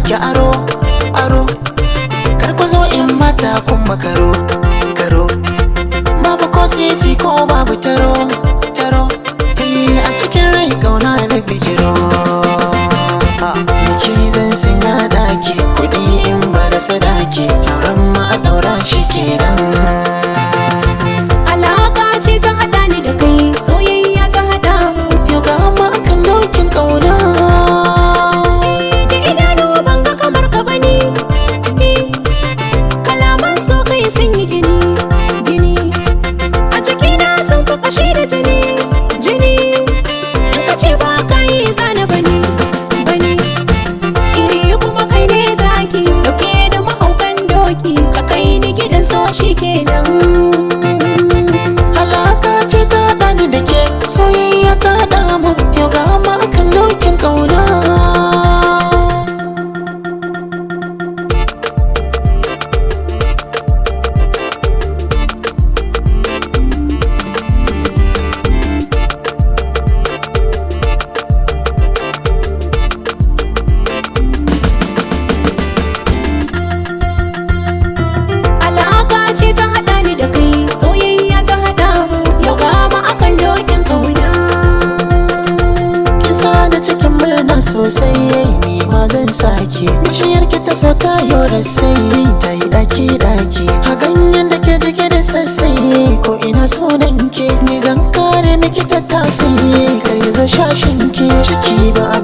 baki aro aro kar ku zo in mata kun makaro karo babu ko sisi ko babu taro taro eh a cikin rai kauna na bijiro Niki zan sanya daki kudi in ba da sadaki auren ma a daura shi kenan Alaka ce ta haɗa ni da kai soyayya ta haɗa mu Yau ga ma akan dokin kauna Da idanu ban ga kamar ka bane Kalaman so kai sun yi gini gini A jikina sun fi kashi da jini jini In ka ce ba ka yi zana bane bane Iri kuma kai ne taki Dauke da mahaukan doki Ka kai ni gidan so shi kenan Alaka ce ta haɗa ni da ke soyayya ta haɗa mu Yau ga ma akan dokin kauna Alaka ce ta haɗa ni da kai soyayya ta haɗa mu yau ga mu akan dokin kauna Kin sa da cikin murna sosai ni ma zan sake Bishiyar ki ta so ta yora sai ta yi daki daki A ganyen da ke jike da sassai ko ina sunan ke Ni zan kare miki ta tasiri kar ya zo shashin ki Ciki ba a